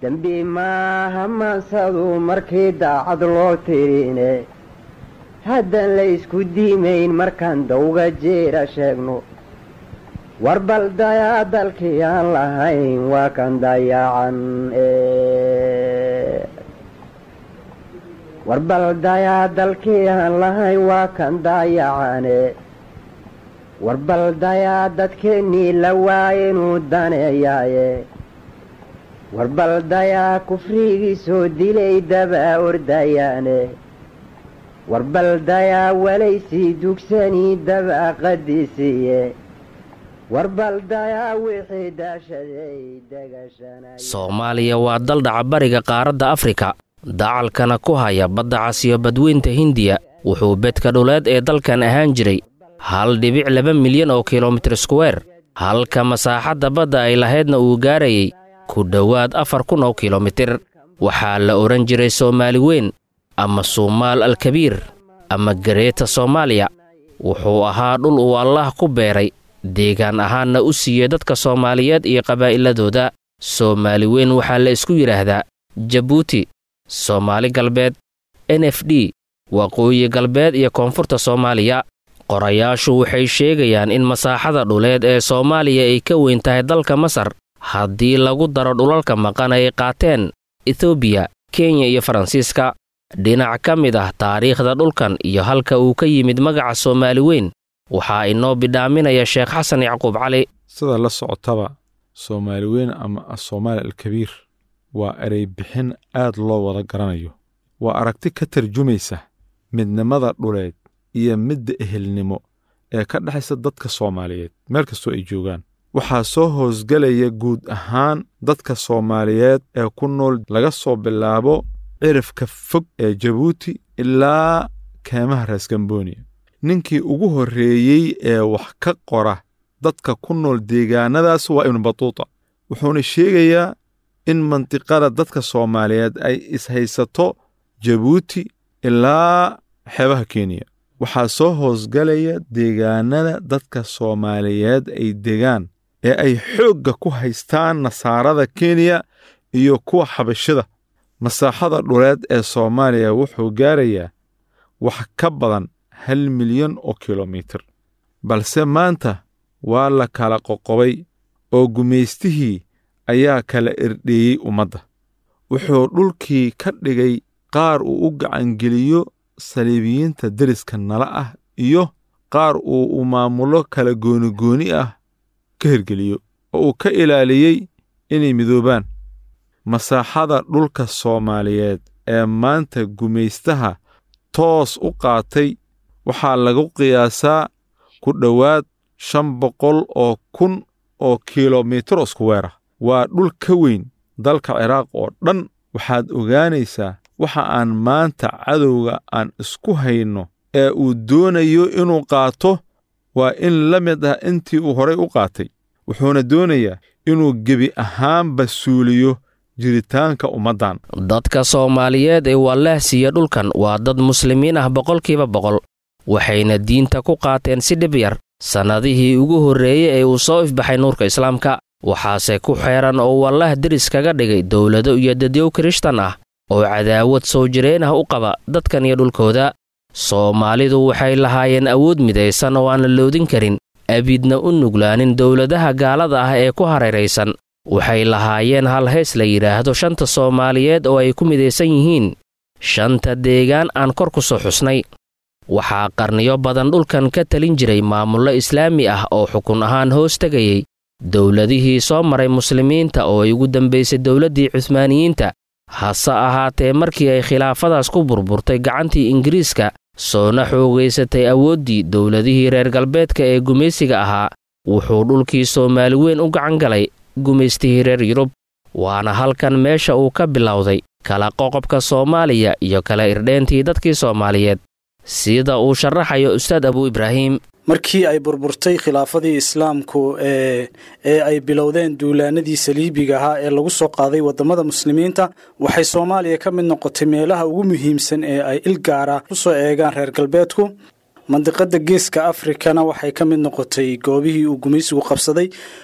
dembi maaha maansadu markii daacad loo tirine haddaan la ysku diimayn markaan dawga jeera sheegno war bal dayaa dalkii aan lahayn waa kan dayacan war bal dayaa dalkii aan lahayn waa kan dayacane war bal dayaa dadkeennii la waaye inuu daneeyaaye war bal dayaa kufrigii soo dilay dabaa ordayaane war bal dayaa walaysii dugsanii dabaa qadisiiye war bal dayaa wixii daashaday degashanay soomaaliya waa dal dhaca bariga qaaradda afrika dacalkana ku haya badda casiyo badweynta hindiya wuxuu bedka dhuleed ee dalkan ahaan jiray hal dhibic laba milyan oo kilomitir skuweer halka masaaxadda badda ay lahaydna uu gaarayay ku dhowaad afar kun oo kilomitir waxaa la odhan jiray soomaali weyn ama suumaal alkabiir ama gareeta soomaaliya wuxuu ahaa dhul uu allaah ku beeray deegaan ahaanna u siiyey dadka soomaaliyeed iyo qabaa'iladooda soomaali weyn waxaa la isku yidhaahdaa jabuuti soomaali galbeed n f d waqooyi galbeed iyo koonfurta soomaaliya qorayaashu waxay sheegayaan in masaaxada dhuleed ee soomaaliya ay ka weyn tahay dalka masar haddii lagu daro dhulalka maqan ay qaateen etoobiya kenya iyo faransiiska dhinac ka mid ah taariikhda dhulkan iyo halka uu ka yimid magaca soomaali weyn waxaa inoo bidhaaminaya sheekh xasan yacquub cali sida la socotaba soomaali weyn ama asoomaali alkabiir waa erey bixin aad loo wada garanayo waa aragti ka tarjumaysa midnimada dhuleed iyo midda ehelnimo ee ka dhexaysa dadka soomaaliyeed meel kastoo ay joogaan waxaa soo hoosgelaya guud ahaan dadka soomaaliyeed ee ku nool laga soo bilaabo cirifka fog ee jabuuti ilaa keemaha raasgamboniya ninkii ugu horreeyey ee wax ka qora dadka ku nool deegaanadaas waa ibnu batuuta wuxuuna sheegayaa in mantiqada dadka soomaaliyeed ay ishaysato jabuuti ilaa xeebaha kenya waxaa soo hoosgalaya deegaanada dadka soomaaliyeed ay degaan ee ay xoogga ku haystaan nasaarada kenya iyo kuwa xabashida masaaxada dhuleed ee soomaaliya wuxuu gaarayaa wax ka badan hal milyan oo kilomitir balse maanta waa la kala qoqobay oo gumaystihii ayaa kala irdheeyey ummadda wuxuu dhulkii ka dhigay qaar uu u gacangeliyo saliibiyiinta deriska nala ah iyo qaar uu u maamulo kala goonigooni ah ka hirgeliyo oo uu ka ilaaliyey inay midoobaan masaaxada dhulka soomaaliyeed ee maanta gumaystaha toos u qaatay waxaa lagu qiyaasaa ku dhowaad shan boqol oo kun oo kilomitir iskuweer ah waa dhul ka weyn dalka ciraaq oo dhan waxaad ogaanaysaa waxa aan maanta cadowga aan isku hayno ee uu doonayo inuu qaato waa in la mid ah intii uu horay u qaatay wuxuuna doonayaa inuu gebi ahaanba suuliyo jiritaanka ummaddan dadka soomaaliyeed ee wallaah siiya dhulkan waa dad muslimiin ah boqolkiiba boqol waxayna diinta ku qaateen si dhib yar sannadihii ugu horreeyey ee uu soo ifbaxay nuurka islaamka waxaase ku xeeran oo wallaah deris kaga dhigay dowlado iyo dadyow kirishtan ah oo cadaawad soo jireen ah u qaba dadkan iyo dhulkooda soomaalidu waxay lahaayeen awood midaysan oo aan la loodin karin abidna u nuglaanin dowladaha gaalada ah ee ku hareeraysan waxay lahaayeen hal hees la yidhaahdo shanta soomaaliyeed oo ay ku midaysan yihiin shanta deegaan aan kor ku soo xusnay waxaa qarniyo badan dhulkan ka talin jiray maamullo islaami ah oo xukun ahaan hoos tegayey dowladihii soo maray muslimiinta oo ay ugu dambaysay dowladdii cuhmaaniyiinta hase ahaatee markii ay khilaafadaas ku burburtay gacantii ingiriiska soona xoogaysatay awooddii dowladihii reer galbeedka ee gumaysiga ahaa wuxuu dhulkii soomaali weyn u gacan galay gumaystihii reer yurub waana halkan meesha uu ka bilowday kala qoqobka soomaaliya iyo kala irdheentii dadkii soomaaliyeed sida uu sharaxayo ustaad abuu ibraahim markii ay burburtay khilaafadii islaamku ee ee ay bilowdeen duulaanadii saliibiga ahaa ee lagu soo qaaday waddamada muslimiinta waxay soomaaliya ka mid noqotay meelaha ugu muhiimsan ee ay il gaara u soo eegaan reer galbeedku mandiqada geeska afrikana waxay ka mid noqotay goobihii uu gumaysigu qabsaday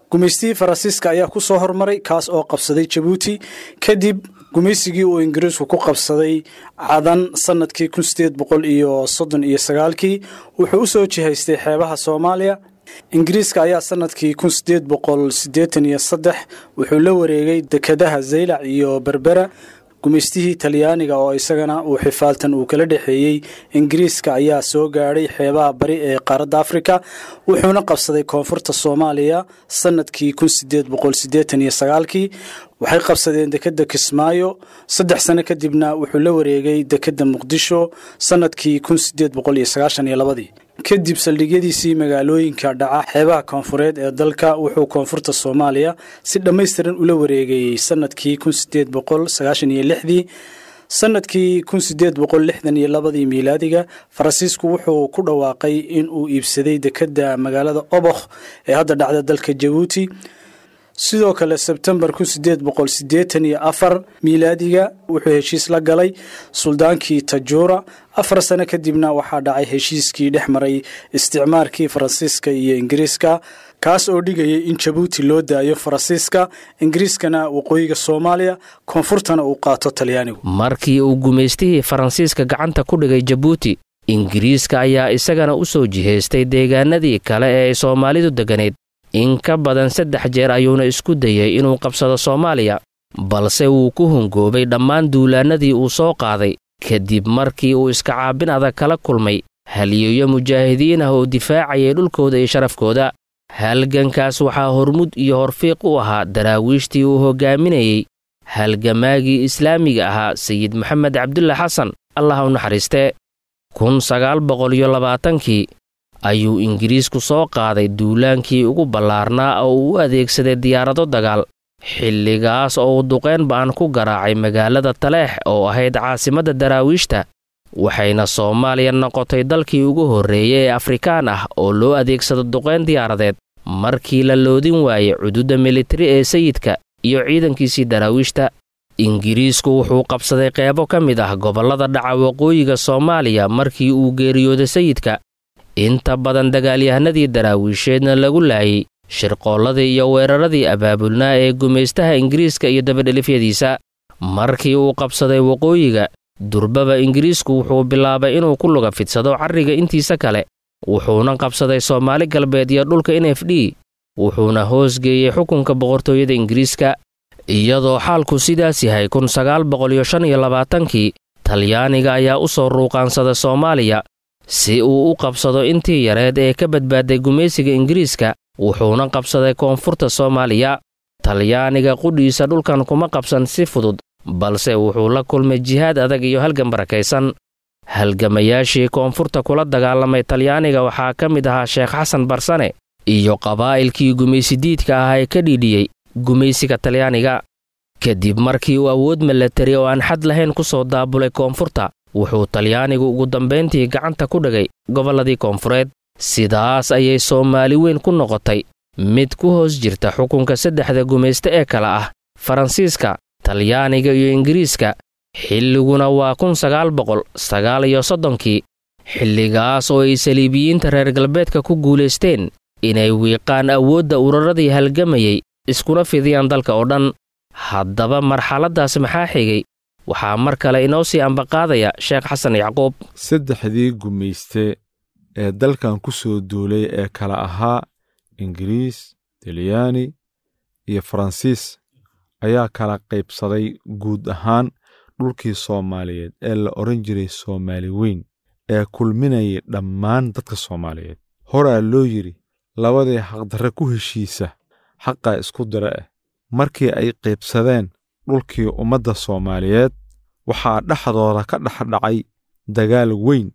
gumaystihii faransiiska ayaa ku soo hormaray kaas oo qabsaday jabuuti kadib gumaysigii uu ingiriisku ku qabsaday cadan sanadkii kun sideed boqol iyo soddon iyo sagaalkii wuxuu u soo jihaystay xeebaha soomaaliya ingiriiska ayaa sanadkii kun sideed boqol siddeetan iyo saddex wuxuu la wareegay dekedaha zaylac iyo berbera gumaystihii talyaaniga oo isagana uu xifaaltan uu kala dhexeeyey ingiriiska ayaa soo gaadhay xeebaha bari ee qaaradda afrika wuxuuna qabsaday koonfurta soomaaliya sanadkii kun sideed boqol siddeetan iyo sagaalkii waxay qabsadeen dekedda kismaayo saddex sano kadibna wuxuu la wareegay dekedda muqdisho sanadkii kun sideed boqol iyo sagaashan iyo labadii kadib saldhigyadiisii magaalooyinka dhaca xeebaha koonfureed ee dalka wuxuu koonfurta soomaaliya si dhammaystiran ula wareegayey sanadkii kun sideed boqol sagaashan iyo lixdii sanadkii kun sideed boqol lixdan iyo labadii miilaadiga faransiisku wuxuu ku dhawaaqay in uu iibsaday dekedda magaalada obokh ee hadda dhacda dalka jabuuti sidoo kale sebtembar kun sideed boqol siddeetan iyo afar miilaadiga wuxuu heshiis la galay suldaankii tajuura afar sano kadibna waxaa dhacay heshiiskii dhex maray isticmaarkii faransiiska iyo ingiriiska kaas oo dhigayay in jabuuti loo daayo faransiiska ingiriiskana waqooyiga soomaaliya koonfurtana uu qaato talyaanigu markii uu gumaystihii faransiiska gacanta ku dhigay jabuuti ingiriiska ayaa isagana u soo jihaystay deegaanadii kale ee ay soomaalidu degganayd in ka badan saddex jeer ayuuna isku dayey inuu qabsado soomaaliya balse wuu ku hongoobay dhammaan duulaannadii uu soo qaaday kadib markii uu iska caabin adag kala kulmay haliyeeyo mujaahidiin ah oo difaacayay dhulkooda iyo sharafkooda halgankaas waxaa hormud iyo horfiiq u ahaa daraawiishtii uu hoggaaminayey halgamaagii islaamiga ahaa sayid maxamed cabdulla xasan allah u naxariistee kun sagaal boqol iyo labaatankii ayuu ingiriisku soo qaaday duulaankii ugu ballaarnaa oo uu u adeegsaday diyaarado dagaal xilligaas oo uu duqeyn ba'an ku garaacay magaalada taleex oo ahayd caasimadda daraawiishta waxayna soomaaliya noqotay dalkii ugu horreeyey ee afrikaan ah oo loo adeegsado duqeyn diyaaradeed markii la loodin waayey cududda militari ee sayidka iyo ciidankiisii daraawiishta ingiriisku wuxuu qabsaday qeybo ka mid ah gobollada dhaca waqooyiga soomaaliya markii uu geeriyooday sayidka inta badan dagaalyahanadii daraawiisheedna lagu laayay shirqoolladii iyo weeraradii abaabulnaa ee gumaystaha ingiriiska iyo dabadhelifyadiisa markii uu qabsaday waqooyiga durbaba ingiriisku wuxuu bilaabay inuu ku luga fidsado carriga intiisa kale wuxuuna qabsaday soomaali galbeed iyo dhulka n f d wuxuuna hoosgeeyey xukunka boqortooyada ingiriiska iyadoo xaalku sidaas yahay kun sagaal boqol iyo shan iyo labaatankii talyaaniga ayaa u soo ruuqaansada soomaaliya si uu u qabsado intii yareed ee ka badbaaday gumaysiga ingiriiska wuxuuna qabsaday koonfurta soomaaliya talyaaniga qudhiisa dhulkan kuma qabsan si fudud balse wuxuu la kulmay jihaad adag iyo halgan barakaysan halgamayaashii koonfurta kula dagaalamay talyaaniga waxaa ka mid ahaa sheekh xasan barsane iyo qabaa'ilkii gumaysidiidka ah ee ka dhiidhiyey gumaysiga talyaaniga kadib markii uu awood milatari oo aan xad lahayn ku soo daabulay koonfurta wuxuu talyaanigu ugu dambayntii gacanta ku dhigay gobolladii koonfureed sidaas ayay soomaali weyn ku noqotay mid ku hoos jirta xukunka saddexda gumayste ee kale ah faransiiska talyaaniga iyo ingiriiska xilliguna waa kun sagaal boqol sagaal iyo soddonkii xilligaas oo ay saliibiyiinta reer galbeedka ku guulaysteen inay wiiqaan awoodda ururadii halgamayey iskuna fidiyaan dalka oo dhan haddaba marxaladdaas maxaa xigay waxaa mar kale inoo sii ambaqaadaya sheekh xasan yacquub saddexdii gumayste ee dalkan ku soo duulay ee kala ahaa ingiriis talyaani iyo faransiis ayaa kala qaybsaday guud ahaan dhulkii soomaaliyeed ee la odhan jiray soomaali weyn ee kulminayay dhammaan dadka soomaaliyeed horaa loo yidhi labadii xaqdarre ku heshiisa xaqaa isku dira ah markii ay qaybsadeen dhulkii ummadda soomaaliyeed waxaa dhexdooda ka dhexdhacay dagaal weyn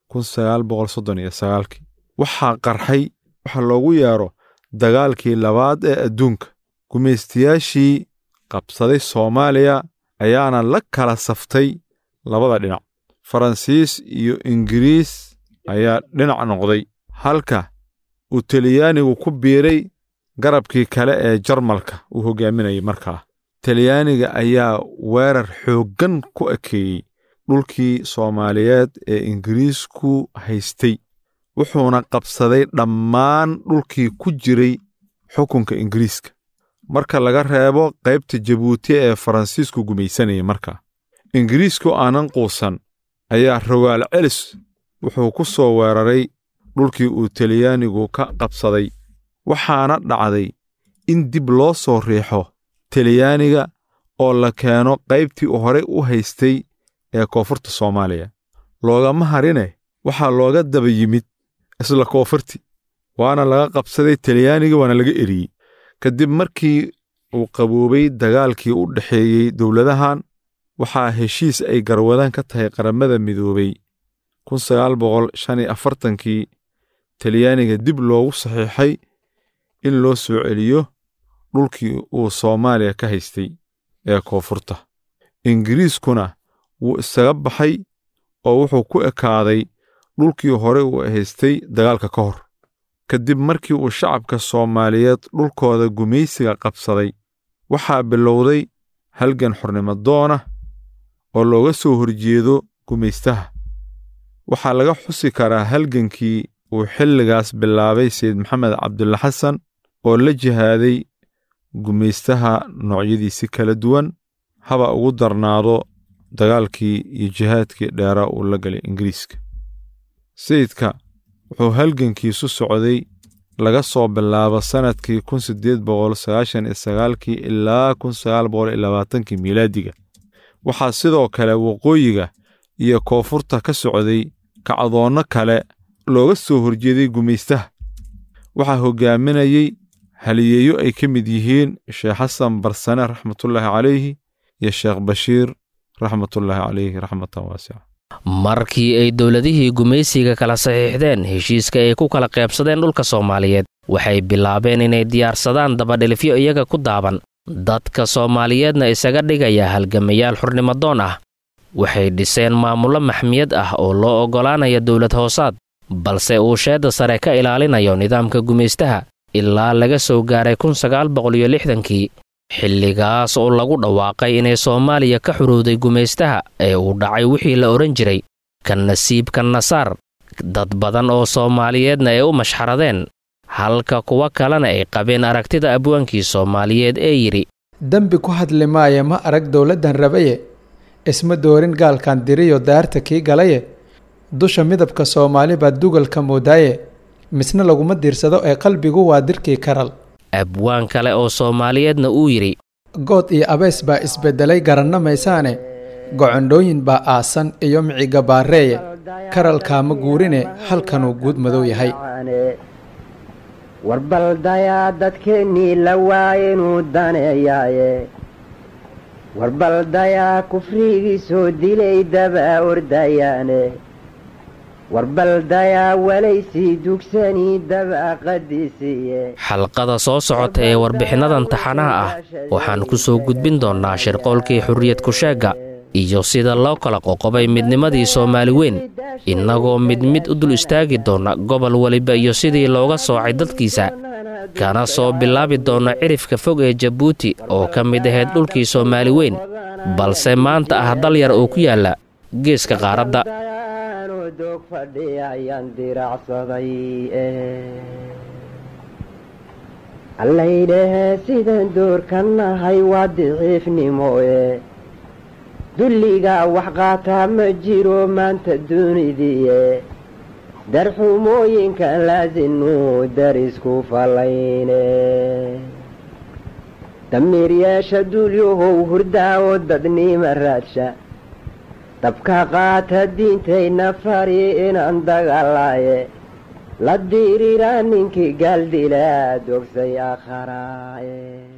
waxaa qarxay waxa loogu yeedho dagaalkii labaad ee adduunka gumaystayaashii qabsaday soomaaliya ayaana la kala saftay labada dhinac faransiis iyo ingiriis ayaa dhinac noqday halka uu talyaanigu ku biiray garabkii kale ee jarmalka uu hoggaaminayay markaa talyaaniga ayaa weerar xooggan ku ekeeyey dhulkii soomaaliyeed ee ingiriisku haystay wuxuuna qabsaday dhammaan dhulkii ku jiray xukunka ingiriiska marka laga reebo qaybta jabuuti ee faransiisku gumaysanayay markaa ingiriisku aanan quusan ayaa rogaal celis wuxuu ku soo weeraray dhulkii uu talyaanigu ka qabsaday waxaana dhacday in dib loo soo riixo talyaaniga oo la keeno qaybtii uu horey u haystay ee koonfurta soomaaliya loogama harine waxaa looga daba yimid isla koonfurti waana laga qabsaday talyaaniga waana laga eriyey kadib markii uu qaboobay dagaalkii u dhexeeyey dowladahan waxaa heshiis ay garwadaan ka tahay qaramada midoobay kii talyaaniga dib loogu saxiixay in loo soo celiyo dhulkii uu soomaaliya ka haystay ee koonfurta ingiriiskuna wuu isaga baxay oo wuxuu ku ekaaday dhulkii hore uu haystay dagaalka ka hor kadib markii uu shacabka soomaaliyeed dhulkooda gumaysiga qabsaday waxaa bilowday halgan xornimo doona oo looga soo horjeedo gumaystaha waxaa laga xusi karaa halgankii uu xilligaas bilaabay sayid maxamed cabdulla xasan oo la jihaaday gumaystaha noocyadiisi kala duwan haba ugu darnaado dagaalkii iyo jihaadkii dheeraa uu la galay ingiriiska sayidka wuxuu halgankiisu socday laga soo bilaabo sannadkii kun siddeed boqol sagaashan iyo sagaalkii ilaa kun sagaal boqol iyo labaatankii miilaadiga waxaa sidoo kale waqooyiga iyo koonfurta ka socday kacdoonno kale looga soo horjeeday gumaystaha waxaa hoggaaminayey haliyeeyo ay ka mid yihiin sheekh xasan barsane raxmatullaahi calayhi iyo sheekh bashiir raxmatullaahi calayhi raxmatan waasica markii ay dowladihii gumaysiga kala saxiixdeen heshiiska ay ku kala qaybsadeen dhulka soomaaliyeed waxay bilaabeen inay diyaarsadaan dabadhilifyo iyaga ku daaban dadka soomaaliyeedna isaga dhigaya halgamayaal xurnimadoon ah waxay dhiseen maamullo maxmiyad ah oo loo oggolaanaya dowlad hoosaad balse uu sheedda sare ka ilaalinayo nidaamka gumaystaha ilaa laga soo gaaray kun sagaal boqoliyo lixdankii xilligaas oo lagu dhawaaqay inay soomaaliya ka xurowday gumaystaha ee uu dhacay wixii la odhan jiray ka nasiibka nasaar dad badan oo soomaaliyeedna ay u mashxaradeen halka kuwa kalena ay qabeen aragtida abwaankii soomaaliyeed ee yidhi dembi ku hadli maaya ma arag dowladdan rabaye isma doorin gaalkan diriyo daarta kii galaye dusha midabka soomaali baa dugalka moodaaye misna laguma diirsado ee qalbigu waa dirkii karal abwaan kale oo soomaaliyeedna uu yidhi good iyo abeys baa isbeddelay garanna maysaane gocondhooyin baa aasan iyo miciga baareeye karalkaama guurine halkanuu guud madow yahay warbaldayaa dadkeennii la waaye inuu daneeyaaye warbaldayaa kufrigii soo dilay dabaa ordayaane warbaldayaa walaysii dugsanii dabaa qadiisiiye xalqada soo socota ee warbixinnadan taxanaha ah waxaan ku soo gudbin doonnaa shirqoolkii xurriyad kusheegga iyo sida loo kala qoqobay midnimadii soomaali weyn innagoo mid mid u dul istaagi doonna gobol weliba iyo sidii looga soocay dadkiisa kana soo bilaabi doonna cirifka fog ee jabuuti oo ka mid ahayd dhulkii soomaali weyn balse maanta ah dal yar oo ku yaalla geeska qaaradda doog fadhi ayaan diracsaday allaydhahee sidaan doorkan nahay waa diciifnimo e dulligaa wax qaataa ma jiro maanta dunidiie darxumooyinka laasinu darisku fallayne damiiryeesha dulyahow hurdaa oo dadnima raadsha dabka qaata diintayna fari inaan dagaalaaye la diiriraa ninkii gaaldilaa dogsay akharaaye